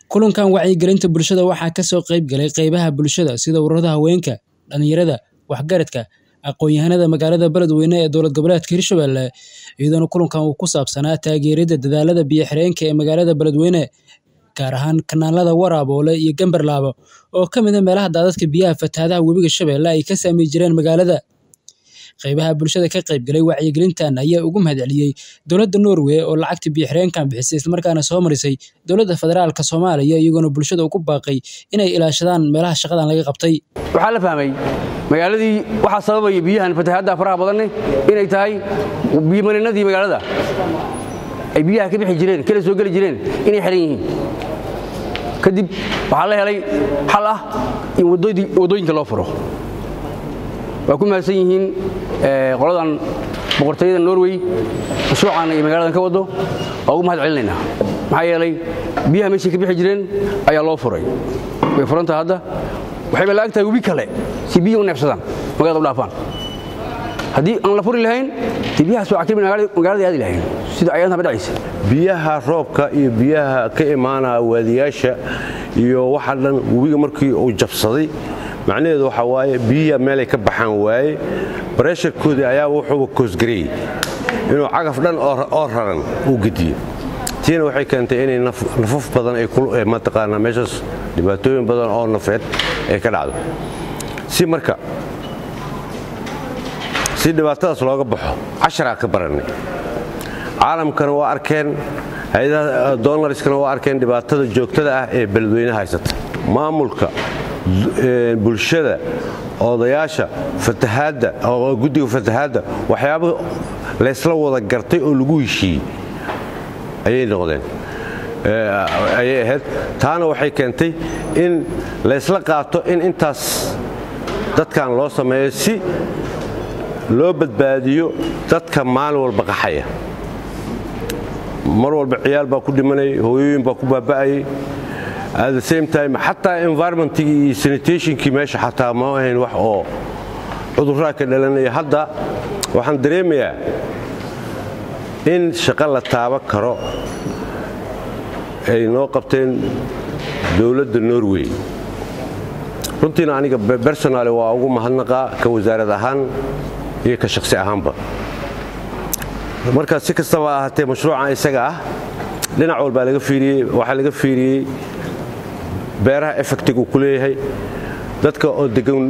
kulankan wacyigelinta bulshada waxaa kasoo qayb galay qeybaha bulshada sida ururada haweenka dhalinyarada waxgaradka aqoon-yahanada magaalada beledweyne ee dowlad goboleedka hirshabelle iyadoona kulankan uu ku saabsanaa taageerida dadaalada biyo-xireenka ee magaalada beledweyne gaar ahaan kanaalada waraaboole iyo gambarlaabo oo ka mid a meelaha daadadka biyaha fatahaadaha webiga shabeelle ay ka saamey jireen magaalada qeybaha bulshada ka qayb galay wacyigelintan ayaa ugu mahadceliyey dowladda norway oo lacagta biyo-xireenkan bixisay islamarkaana soo marisay dowladda federaalka soomaaliya iyagoona bulshada ugu baaqay inay ilaashadaan meelaha shaqadan laga qabtay waxaa la fahmay magaaladii waxaa sababaya biyahan fatahaadda faraha badanne inay tahay biyomarinadii magaalada ay biyaha ka bixi jireen kala soo geli jireen inay xihan yihiin kadib waxaa la helay xal ah in waddooyinka loo furo waa ku mahadsan yihiin qoladan boqortooyada norway mashruucan iyo magaaladan ka waddo waa ugu mahad celinaynaa maxaa yeelay biyaha meeshay ka bixi jireen ayaa loo furay way furantaha hadda waxayba la ag tahay webi kale si biyi u neefsadaan magaalada u dhaafaan haddii aan la furi lahayn dee biyahaas waa cakribi magaalada aadi lahayn sida ayaantan ba dhacaysa biyaha roobka iyo biyaha ka imaanaya waadiyaasha iyo waxa dhan webiga markii uu jabsaday macnaheedu waxaa waaye biyiha meelay ka baxaan waaye baresharkoodii ayaa wuxuuba koosgareeyey inuu cagaf dhan oo raran uu gediyo tiina waxay keentay inay nafaf badan ay mataqaanaa meeshaas dhibaatooyin badan oo nafeed ay ka dhacdo si marka si dhibaatadaas looga baxo casharaa ka barannay caalamkana waa arkeen hay-adaha doonariskana waa arkeen dhibaatada joogtada ah ee beledweyne haysata maamulka bulshada odayaasha fatahaadda guddiga fatahaadda waxyaaba laysla wada gartay oo lagu heshiiyey ayay noqdeen ayay ahayd taana waxay keentay in laysla qaato in intaas dadkan loo sameeyo si loo badbaadiyo dadka maalin walba qaxaya mar walba ciyaal baa ku dhimanayay hooyooyin baa ku baaba'ayay at the same time xataa environmentigii iyo sanitationkii meesha xataa ma ahayn wax oo cudurraa ka dhalanaya hadda waxaan dareemayaa in shaqo la taaban karo ay noo qabteen dowladda norway runtiina aniga bersonale waa ugu mahadnaqaa ka wasaarad ahaan iyo ka shaqsi ahaanba marka si kastaba ahaatee mashruucan isaga ah dhinac walbaa laga fiiriyey waxaa laga fiiriyey beeraha effectig uu ku leeyahay dadka oo degan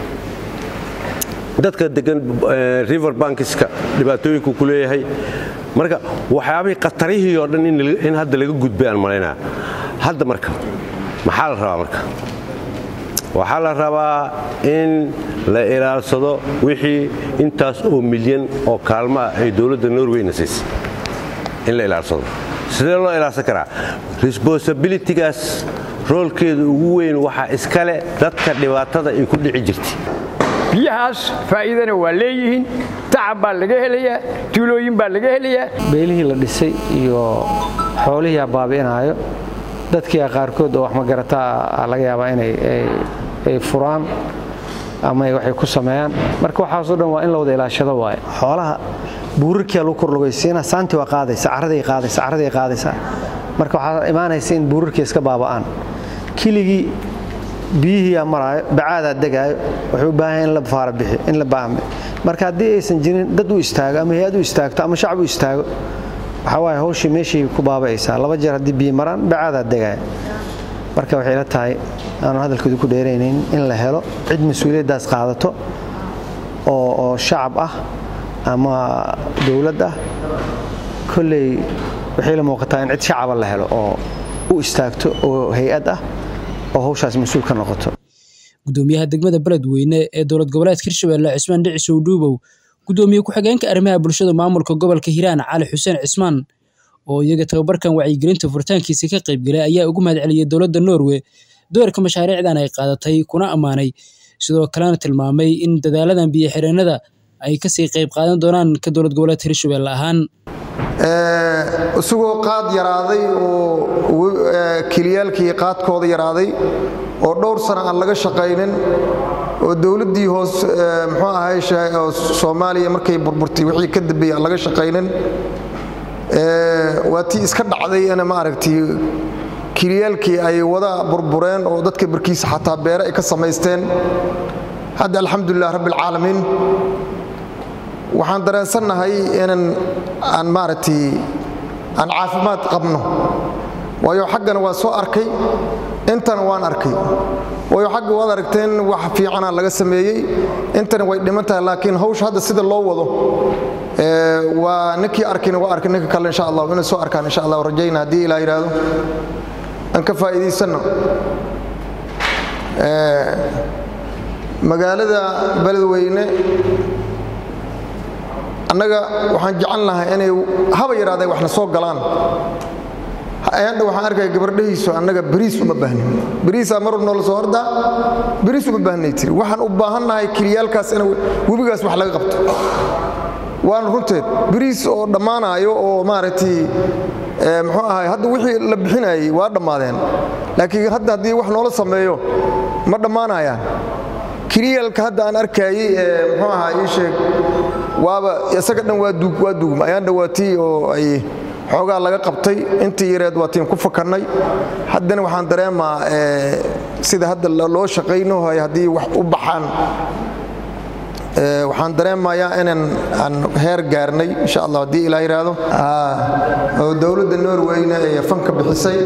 dadka degan river bankiska dhibaatooyinku ku leeyahay marka waxyaabihii khatarihii oo dhan in hadda laga gudbay aan malaynaa hadda marka maxaa la rabaa marka waxaa la rabaa in la ilaalsado wixii intaas oo milyan oo kaalmo ah ay dowladda norweyna siisay in la ilaalsado sidee loo ilaalsan karaa resbonsabilitygaas roolkeeda ugu weyn waxaa iskale dadka dhibaatada ay ku dhici jirtay biyahaas faa'iidana waa leeyihiin tacab baa laga helayaa tuulooyin baa laga helayaa beelihii la dhisay iyo xoolihii abaabi'inaayo dadkii qaarkood oo wax magarataa laga yaabaa inay ay furaan ama waxay ku sameeyaan marka waxaasoo dhan waa in la wada ilaashado waaye xoolaha buurarkiia lagu korlugaysiina saanti waa qaadaysa caraday qaadaysa caraday qaadaysa marka waxaa imaanaysa in buurarkii iska baaba'aan kiligii biyihiiyaa maraayo bacaadaa degaayo wuxuu u baahan in la faara bixi in la baahme marka haddii aysan jirin dad u istaago ama hay-ad u istaagto ama shacab u istaago waxaa waaye hawshii meeshii ku baaba'aysaa laba jeer haddii biyi maraan bacaadaa degaaya marka waxay la tahay aanu hadalkooda ku dheeraynayn in la helo cid mas-uuliyaddaas qaadato oo shacab ah ama dowlad ah kolley waxay la muuqataa in cid shacaba la helo oo u istaagto oo hay-ad ah oo hawshaas mas-uul ka noqoto gudoomiyaha degmada beledweyne ee dowlad goboleedka hirshabelle cismaan dhicisow dhuubow gudoomiye ku-xigeenka arrimaha bulshada maamulka gobolka hiiraan cali xuseen cismaan oo iyaga tababarkan wacyigelinta furitaankiisa ka qaybgalay ayaa ugu mahad celiyey dowladda norway doorka mashaariicdan ay qaadatay kuna ammaanay sidoo kalena tilmaamay in dadaaladan biyo-xireennada ay kasii qayb qaadan doonaan ka dowlad goboleedka hirshabelle ahaan isagoo qaad yaraaday oo keliyaalkii qaadkooda yaraaday oo dhowr sana aan laga shaqaynin oo dowladdii hoos muxuu ahay soomaaliya markay burburtay wixii ka dambeeyey aan laga shaqaynin waa tii iska dhacday ina ma aragtay kiliyaalkii ay wada burbureen oo dadka barkiisa xataa beere ay ka samaysteen hadda alxamdulilah rabbialcaalamiin waxaan dareensannahay inan aan maaragtay aan caafimaad qabno waayo xaggana waa soo arkay intana waan arkay waayo xagga waad aragteen wax fiicana laga sameeyey intana way dhiman tahay laakiin hawsha hadda sida loo wado waa ninkii arkina waa arkay ninka kale insha allah inay soo arkaan insha allah rajayna haddii ilaa yidhaahdo aan ka faa'iidaysanno magaalada beledweyne annaga waxaan jecel lahay inay haba yidhahdeen waxna soo galaan ayandha waxaan arkaya gabardhahiisu annaga bariis uma baahnin bariisaa mar noola soo hordaa bariis uma baahnay tiri waxaan u baahannahay kiliyaalkaas in webigaas wax laga qabto waana runteed bariis oo dhammaanaayo oo maaragtay muxuu ahay hadda wixii la bixinayey waa dhammaadeen laakiin hadda haddii wax noola sameeyo ma dhammaanayaan kiliyaalka hadda aan arkaayey ee muxuu ahaa ii sheeg waaba isaga dhan waa duug waa duugma ayaan dhawaatii oo ay xoogaa laga qabtay intii yareed waa tiin ku fakannay haddana waxaan dareemaa sida hadda loo shaqaynahay haddii wax u baxaan waxaan dareemayaa inaan aan heer gaarnay insha allah haddii ilaa yidhaahdo oo dowladda norweyna ee fanka bixisay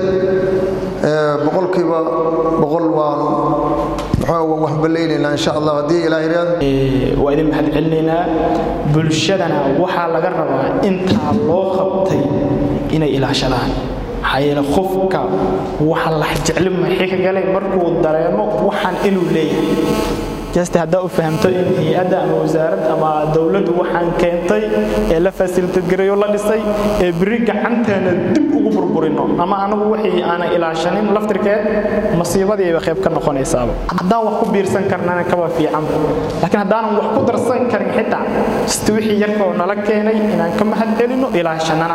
boqolkiiba boqol waan wax ballaynaynaa insha allah haddii ilaa yidhaahdo waa idin mahad celinaynaa bulshadana waxaa laga rabaa intaa loo qabtay inay ilaashadaan maxaa yeele qofka waxa la jecli maxay ka galay markuu dareemo waxaan inuu leeyahay just haddaa u fahamto in hay-adda ama wasaarad ama dowladdu waxaan keentay ee la fasilitadgareeyo la dhisay ee beri gacanteena dib ugu burburino ama anagu wixii aanan ilaashanin laftirkeed masiibadiiba qayb ka noqonaysaaba haddaan wax ku biirsan karnana kaba fiicanba laakiin haddaanan wax ku darsan karin xitaa just wixii yarkoo nala keenay inaan ka mahad celino ilaashanana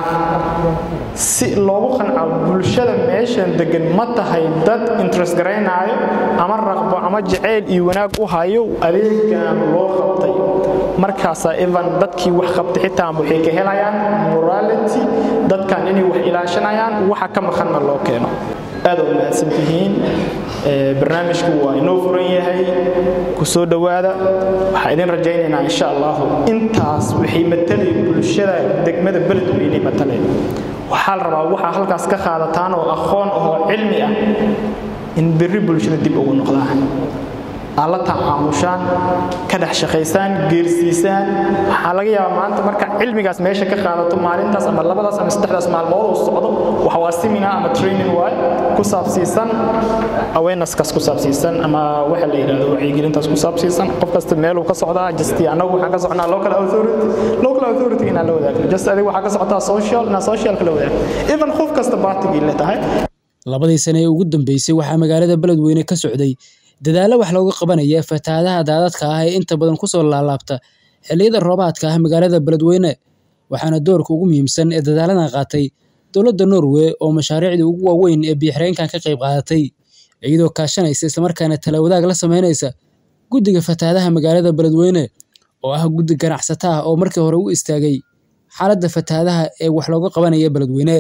si loogu qanco bulshada meeshan degan ma tahay dad interest garaynaayo ama raqbo ama jaceyl iyo wanaag u hayo adeegan loo qabtay markaasaa evan dadkii wax qabtay xitaa waxay ka helayaan morality dadkan inay wax ilaashanayaan waxa ka maqanna loo keeno aad u mahadsan tihiin barnaamijku waa inoo furan yahay ku soo dhowaada waxaa idin rajaynaynaa insha allahu intaas waxay matalay bulshada degmada beledweyne matalay waxaa la rabaa waxaa halkaas ka qaadataan oo aqoon ahoo cilmi ah in berri bulshada dib ugu noqdaan aad la tacaamushaan ka dhex shaqaysaan geersiisaan waxaa laga yaabaa maanta marka cilmigaas meesha ka qaadato maalintaas ama labadaas ama saddexdaas maalmood uu socdo waxa waa seminar ama training waay ku saabsiisan awareness-kaas ku saabsiisan ama waxa la yidhahdo wacyigelintaas ku saabsiisan qof kasta meeluu ka socdaa just annagu waxaan ka socnaa local authority local authority inaan la wadaagno just adiga waxaa ka socotaa social inaan socialka la wadaagno even qof kasta baatigii le tahay labadii sane ee ugu dambeysay waxaa magaalada beledweyne ka socday dadaallo wax looga qabanaya fatahaadaha daadadka ah ee inta badan kusoo laalaabta xilliyada roobaadka ah magaalada beledweyne waxaana doorka ugu muhiimsan ee dadaaladan qaatay dowladda norway oo mashaariicdii ugu waaweyn ee biyoxireenkan ka qayb qaadatay iyadoo kaashanaysa islamarkaana talawadaag la sameynaysa guddiga fatahaadaha magaalada beledweyne oo ah guddi ganacsata ah oo markii hore u istaagay xaaladda fatahaadaha ee wax looga qabanaya beledweyne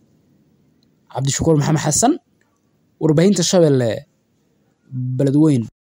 cabdishakuur maxamed xasan warbaahinta shabeelle beledweyn